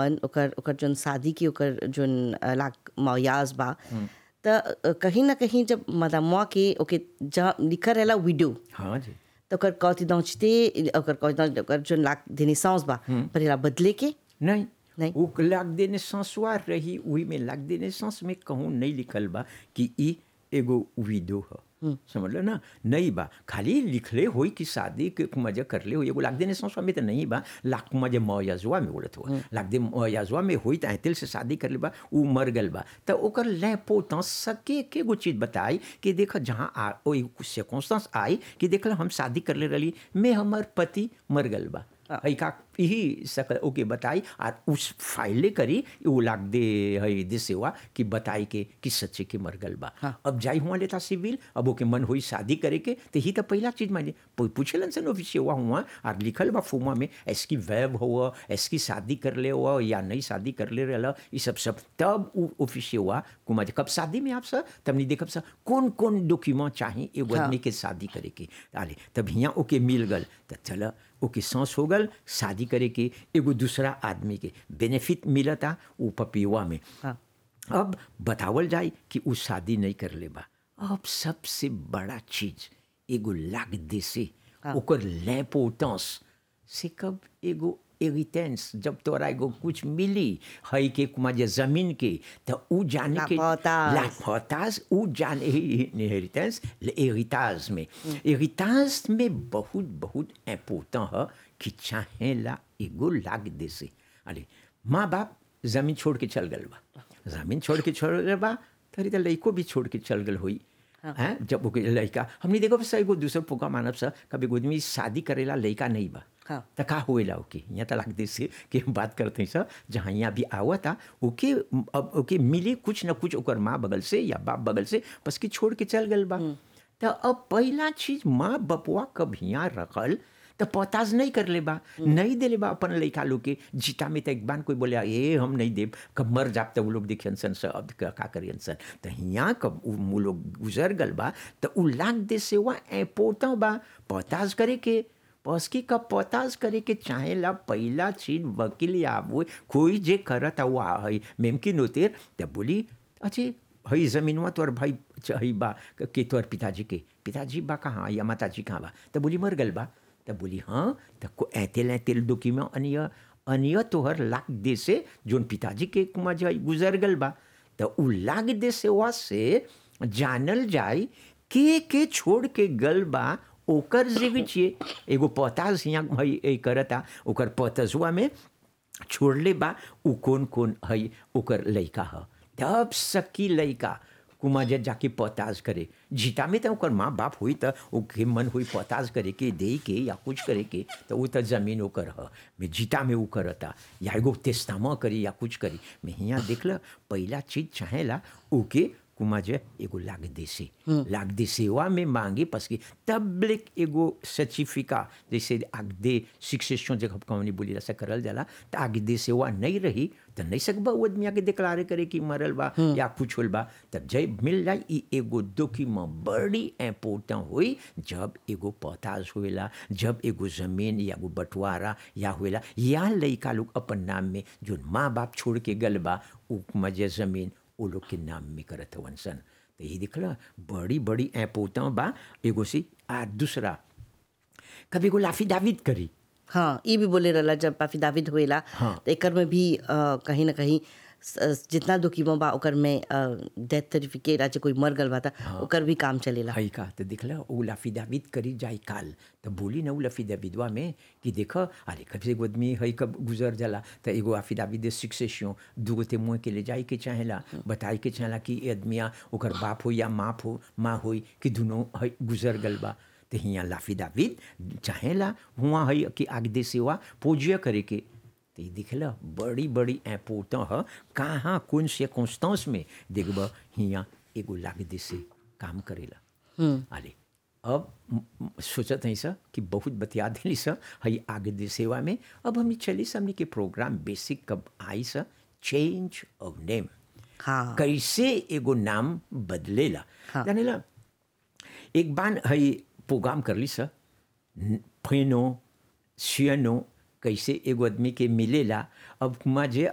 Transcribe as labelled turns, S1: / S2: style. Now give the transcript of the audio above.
S1: हवन ओकर ओकर जोन शादी की ओकर जोन अ, लाक मौयाज बा त अ, कहीं ना कहीं जब मदामुआ के ओके जहाँ लिखल रहेला वीडियो
S2: हाँ जी
S1: तो ओकर कौती दौचते ओकर कौती ओकर जोन लाक देने सांस बा परेला बदले के
S2: नहीं
S1: नहीं।
S2: वो लाग देने सांसवा रही वही में लाग देने सांस में कहूँ नहीं लिखल बा कि ई एगो विडो ह समझ लो ना नहीं बा खाली लिखले होई कि शादी के मजे करले हो एगो लाग देने सांसवा में तो नहीं बा लाख मजे मौयाजुआ में बोलत हो लाग दे मौयाजुआ में होई त ऐतिल से शादी करले बा उ मर गल बा तो ओकर लेपो त सके के गो चीज बताई कि देख जहाँ आ ओई circumstance आई कि देख हम शादी करले रही मैं हमर पति मर गल बा है का यही सकल ओके बताई और उस फाइले करी वो लाग दे है दे सेवा कि बताई के कि सच्चे के मर गल बा अब जाई हुआ लेता सिविल अब ओके मन हुई शादी करे के तो ही तो पहला चीज माने पूछलन से नो सेवा हुआ और लिखल बा फुमा में ऐसकी वैब हुआ ऐसकी शादी कर ले हुआ या नहीं शादी कर ले रहा ये सब सब तब उ ऑफिस हुआ कुमा कब शादी में आप सर तब नहीं देखब सर कौन कौन डॉक्यूमेंट चाहिए एगो आदमी के शादी करे के आले तब यहाँ ओके मिल गल तो चल ओके सांस हो गल शादी करे के एगो दूसरा आदमी के बेनिफिट मिलता उ पपियुआ में
S1: हाँ।
S2: अब बतावल जाए कि उ शादी नहीं कर ले बा अब सबसे बड़ा चीज एगो लाग दे से ओकर लेपोटेंस से कब एगो एरिटेंस जब तोरा एगो कुछ मिली है के कुमा जे जमीन के तो उ जाने के
S1: लापताज।
S2: लापताज उ जाने इनहेरिटेंस एरिटाज में एरिटाज में बहुत बहुत इम्पोर्टेंट है कि चाहेला एगो लाग दे से अरे माँ बाप जमीन छोड़ के चल गल बा जमीन छोड़ के चल गल बा तरी तो लड़को भी छोड़ के चल गल हुई हैं जब ओके लड़का हमने देखो बस एगो दूसर पोका मानब सा कभी एगो आदमी शादी करेला लड़का नहीं बा
S1: हाँ।
S2: तो का होएला ओके यहाँ तो लाग दे से कि हम बात करते हैं सर जहाँ यहाँ भी आवा था ओके अब ओके मिली कुछ न कुछ ओकर माँ बगल से या बाप बगल से बस कि छोड़ के चल गल बा तो अब पहला चीज माँ बपुआ कब यहाँ रखल तो पताज नहीं कर ले बा नहीं दे ले बा अपन लड़का लोग के जीता में तो एक बार कोई बोले ए हम नहीं देब कब मर जाब तो वो लोग देखियन सन से अब का का करियन सन तो यहाँ कब उ- वो लोग गुजर गल बा तो उ लाग दे से वह पोता बा पताज करे के बस की कब पताज करे के चाहेला पहला चीज वकील या वो कोई जे करत हुआ है मेमकिन होतेर तो बोली अच्छे हई जमीनवा तोर भाई च- हई बा के तोर पिताजी के पिताजी बा कहाँ या माताजी कहाँ बा तो बोली मर गल बा तो बोली हाँ तो को ऐतेल ऐतेल डॉक्यूमेंट अनिय अनिय तोहर लाग दे से जोन पिताजी के कुमा जो गुजर गल बा तो उ लाग दे से वा से जानल जाए के के छोड़ के गल बा ओकर जीवित छिए एगो पताज यहाँ हई ए करता ओकर पतजुआ में छोड़ले बा उ कौन कौन है ओकर लड़का ह तब सकी लड़का कुमा जे जाके पताज करे जीता में तो ओकर माँ बाप हुई तो ओके मन हुई पताज करे के दे के या कुछ करे के तो वो तो जमीन ओकर ह मैं जीता में वो करता या एगो तेस्तामा करी या कुछ करी मैं यहाँ देख ल पहला चीज चाहेला ओके कुमा जे एगो लाग देसे लाग दे सेवा में मांगे पस की तबलिक एगो सर्टिफिका जैसे आग दे शिक्षेशन जब कौनी बोली ऐसा करल जाला तो आगे दे सेवा नहीं रही तो नहीं सकबा वो आदमी आगे डिक्लारे करे कि मरल बा या कुछ होल बा तब जब मिल जाए ई एगो डॉक्यूमेंट बड़ी इम्पोर्टेंट हुई जब एगो पताज होएला जब एगो जमीन या एगो बंटवारा या होएला या लड़का लोग अपन नाम में जो माँ बाप छोड़ के गल बा उ मजे जमीन वो लोग के नाम में करत हवन सन तो ये दिखला बड़ी बड़ी ऐपोता बा एगो से आ दूसरा कभी एगो लाफी दाविद करी
S1: हाँ ये भी बोले रहला जब पाफी दाविद होएला
S2: हाँ।
S1: तो एकर में भी अ, कहीं ना कहीं स- जितना डॉक्यूमेंट बा ओकर में डेथ सर्टिफिकेट आज कोई मर गल बा था ओकर भी काम चलेला
S2: हई का तो दिखला वो लाफी दाविद करी जाए काल तो बोली ना वो लाफी दाविदवा में कि देख अरे कभी एगो आदमी हई कब गुजर जाला तो एगो आफी दाविद शिक्षेशन दूगो ते मुँह के ले जाए के चाहेला बताए के चाहेला कि ए आदमिया ओकर बाप हो या माँ हो माँ होई कि दोनों हई गुजर गल बा तो हियाँ लाफी दाविद चाहेला हुआ हई कि आग दे सेवा पूज्य करे के तो ये दिखला बड़ी बड़ी ऐपोता ह कहाँ कौन से कॉन्स्टेंस में देखब हियाँ एगो लाग दे से काम करेला अरे अब म- म- सोचत हई सर कि बहुत बतिया दिली सर हई आगे दे सेवा में अब हम चली से हमने के प्रोग्राम बेसिक कब आई सर चेंज ऑफ नेम
S1: हाँ
S2: कैसे एगो नाम बदलेला
S1: हाँ।
S2: जानेला एक बार हई प्रोग्राम करली सर फेनो सियनो कैसे एगो आदमी के मिलेला अब कुमा जे